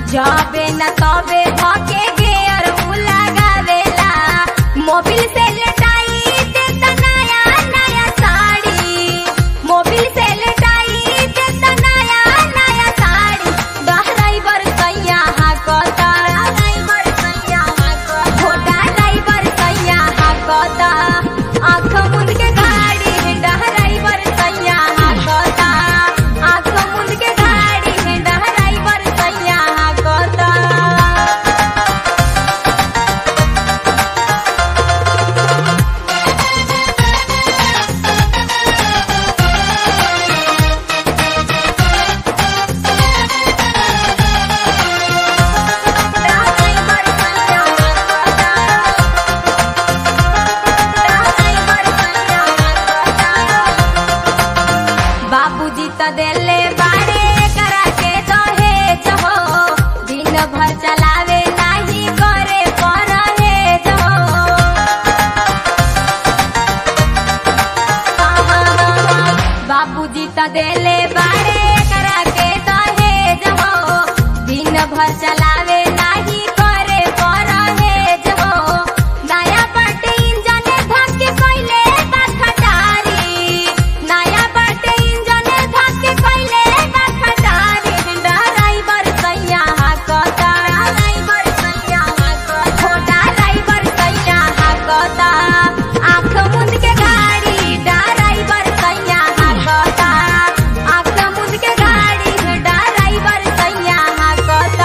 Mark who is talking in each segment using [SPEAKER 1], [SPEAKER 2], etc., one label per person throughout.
[SPEAKER 1] जबे न तबे धके गेयर उ लगावेला मोबिल से लेटाई देता नया नया साड़ी मोबिल से लेटाई देता नया नया साड़ी ड्राइवर सैया हाकता ड्राइवर सैया हाकता छोटा ड्राइवर सैया हाकता आँख मुंद के गाड़ी ड्राइवर सैया हाकता आँख मुंद के गाड़ी ड्राइवर सैया हाकता बाबूजी त देले बारे करा के दहेज हो दिन भर चलावे नाही करे परहेज हो बाबूजी त देले बारे करा के दहेज हो दिन भर चलावे नाही करे परहेज हो नया बाटे इंजन धक्के कइले बा खटारी नया बाटे इंजन धक्के कइले बा खटारी ड्राइवर सैया हाकता ड्राइवर सैया हाकता छोटा ड्राइवर सैया हाकता आँख मुंद के गाड़ी ड्राइवर सैया हाकता आँख मुंद के गाड़ी ड्राइवर सैया हाकता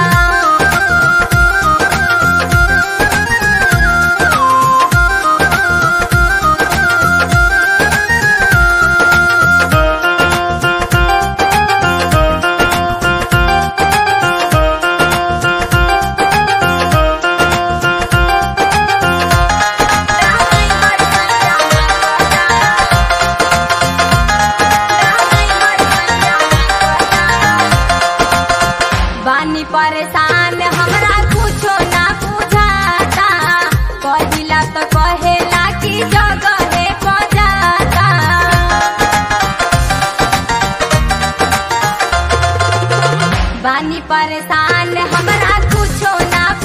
[SPEAKER 1] बानी परेशान हमरा कुछो ना बुझाता कहिला तो कहेला कि जगहे बजाता बानी परेशान हमरा कुछो ना